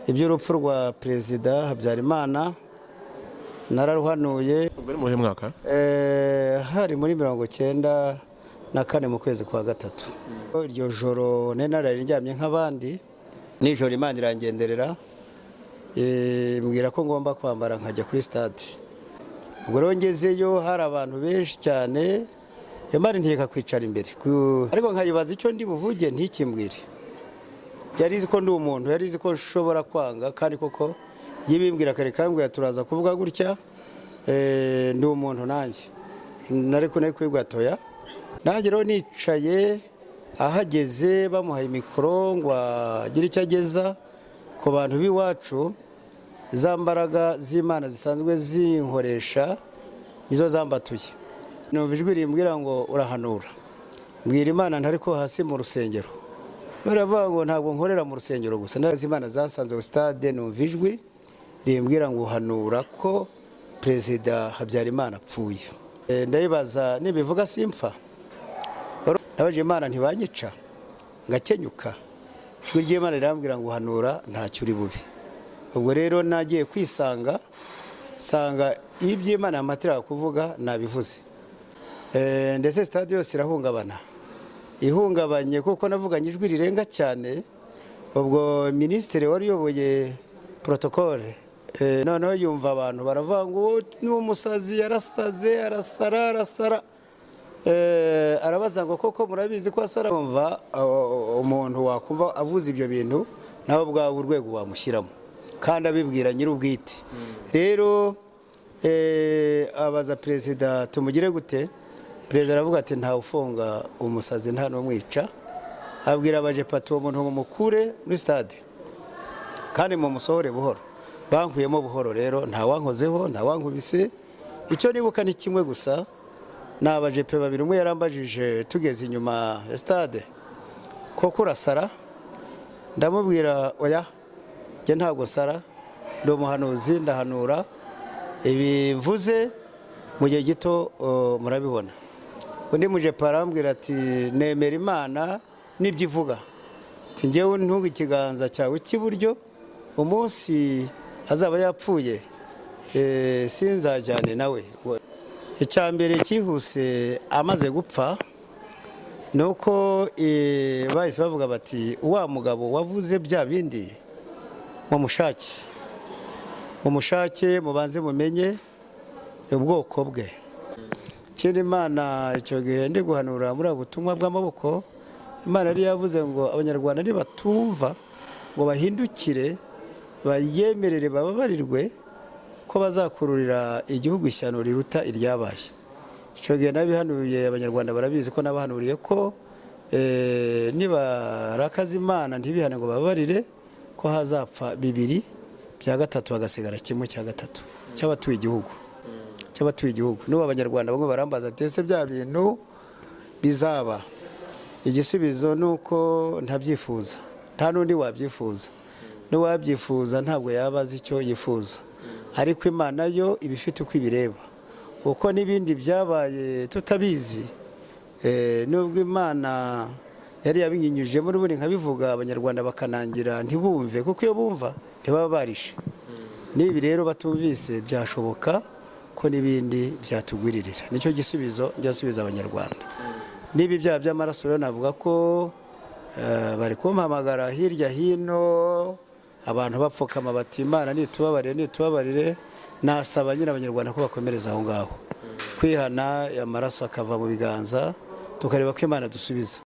iby'urupfu rwa perezida habyarimana nararuhanuye ubwo ni muhe mwaka Eh, hari muri mirongo cyenda na kane mu kwezi kwa gatatu iryo joro nari nararyamye nk'abandi nijoro imana irangenderera eh, mbwira ko ngomba kwambara nkajya kuri stade ubwo rero ngezeyo hari abantu benshi cyane imana ntiga kwicara imbere Ku- ariko nkayibaza icyo ndi buvuge ntikimbwire yari izi ko ndi umuntu yari izi ko nshobora kwanga kandi koko yibimbwira kare kambwira turaza kuvuga gutya eh, ndi umuntu nanjye nari kunari kwigwatoya nanjye rero nicaye ahageze bamuhaye mikoro ngo agire icyo ageza ku bantu b'iwacu za mbaraga z'imana zisanzwe zinkoresha nizo zambatuye numva ijwi rimbwira ngo urahanura mbwira imana ntari ko hasi mu rusengero baravuga ngo ntabwo nkorera mu rusengero gusa ndazi imana zasanze sitade numva ijwi rimbwira ngo uhanura ko perezida habyarimana apfuye Eh, ndayibaza nibivuga simpfa nabajije imana ntibanyica ngakenyuka ijwi ry'imana rirambwira ngo uhanura ntacyo uri bubi ubwo rero nagiye kwisanga sanga iyo iby'imana yamatiraga kuvuga nabivuze Eh, ndetse sitade yose irahungabana ihungabanye kuko navuganye ijwi rirenga cyane ubwo minisitiri wari uyoboye porotokole eh, noneho yumva abantu baravuga ngo "Uwo ni umusazi yarasaze arasara arasara Eh, arabaza ngo koko murabizi ko asara kumva umuntu wakumva avuze ibyo bintu nawe ubwawe urwego wamushyiramo kandi abibwira nyir'ubwite rero eh, abaza perezida tumugire gute perezida aravuga ati ntawe ufunga umusazi nta n'umwica abwira abajepato uwo muntu mumukure muri stade kandi mumusohore buhoro bankuyemo buhoro rero ntawankozeho ntawankubise icyo nibuka ni kimwe gusa ni abajepe babiri umwe yarambajije tugeze inyuma ya stade koko urasara ndamubwira oya njye ntabwo nsara ndi umuhanuzi ndahanura ibi mvuze mu gihe gito uh, murabibona undi mujepe arambwira ati nemera imana n'ibyo ivuga ati njyewe ntunga ikiganza cyawe cy'iburyo umunsi azaba yapfuye eh, sinzajyane nawe Ngo- icya mbere cyihuse amaze gupfa ni uko eh, bahise bavuga bati wa mugabo wavuze bya bindi mumushake mumushake mubanze mumenye ubwoko bwe kera imana icyo gihe ndi guhanura muri ubu butumwa bw'amaboko imana yari yavuze ngo abanyarwanda nibatumva ngo bahindukire bayemerere bababarirwe ko bazakururira igihugu ishyano riruta iryabaye icyo gihe nabihanuye abanyarwanda barabizi ko nabahanuriye ko eh, nibarakaza imana ntibihane ngo bababarire ko hazapfa bibiri bya gatatu hagasigara kimwe cya gatatu cy'abatuye igihugu cy'abatuye igihugu n'ubu abanyarwanda bamwe barambaza ati ese bya bintu bizaba igisubizo ni uko ntabyifuza nta n'undi wabyifuza n'uwabyifuza ntabwo yaba azi icyo yifuza ariko imana yo iba ifite uko ibireba uko n'ibindi byabaye tutabizi eh, nubwo imana yari yabinyinyujemo n'ubundi nkabivuga abanyarwanda bakanangira ntibumve kuko iyo bumva ntibaba barishe n'ibi rero batumvise byashoboka ko n'ibindi byatugwiririra nicyo gisubizo byasubiza abanyarwanda n'ibi byaha by'amaraso rero navuga ko eh, bari kumpamagara hirya hino abantu bapfukama bati imana nitubabarire nitubabarire nasaba nyine abanyarwanda ko bakomereza aho ngaho kwihana amaraso akava mu biganza tukareba ko imana dusubiza